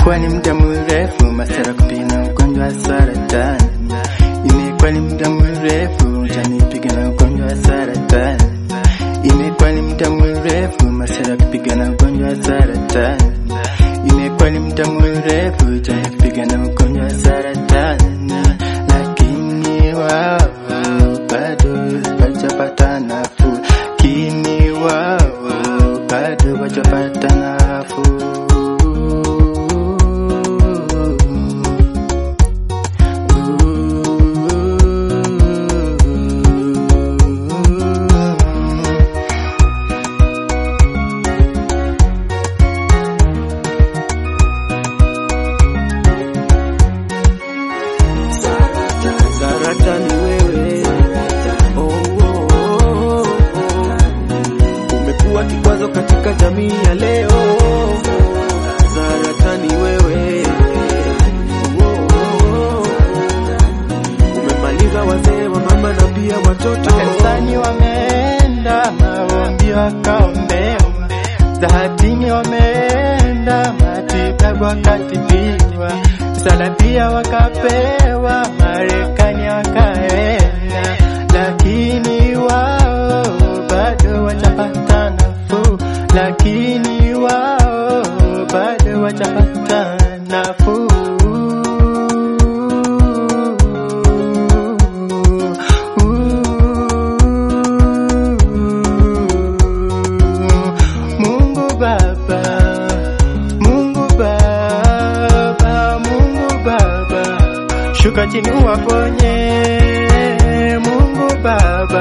Imekuwa ni muda mrefu Masara kupigana ugonjwa wa saratani. Imekuwa ni muda mrefu Janipiga na ugonjwa wa saratani. Imekuwa ni muda mrefu Masara kupigana ugonjwa wa saratani. Imekuwa ni muda mrefu Janipiga na ugonjwa wa saratani, lakini wao bado hawajapata nafuu, lakini wao bado hawajapata nafuu. Saratani wewe, oh, oh, oh, oh. Umekuwa kikwazo katika jamii ya leo. Saratani wewe, oh, oh, oh. Umemaliza wazee wa mama na pia watoto. Kanisani wameenda maombi wakaombewa, zahatini wameenda matibabu wakatibiwa, msaada pia wakapewa, Marekani wakaenda, lakini wao bado wajapata nafuu, lakini wao bado wajapata nafuu. Mungu Baba, Mungu Baba, Mungu Baba, shuka chini uwaponye, Mungu Baba.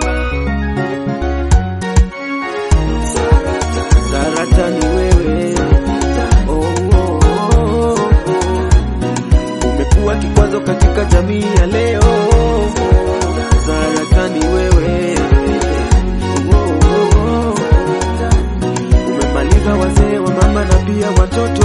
Saratani wewe, oh, oh, oh, oh. Umekuwa kikwazo katika jamii ya leo. Saratani wewe, oh, oh, oh. Umemaliza wazee wa mama na pia watoto.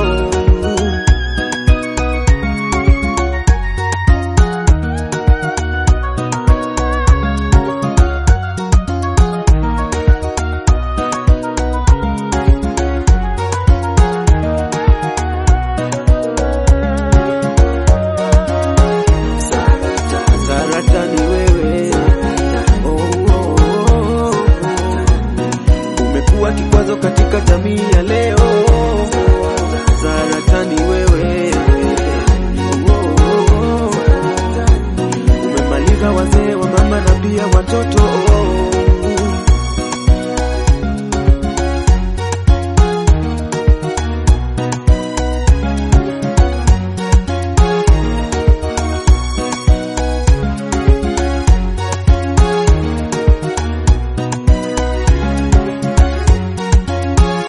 Saratani wewe, oh, oh, oh, oh. Umekuwa kikwazo katika jamii ya leo. Saratani wewe,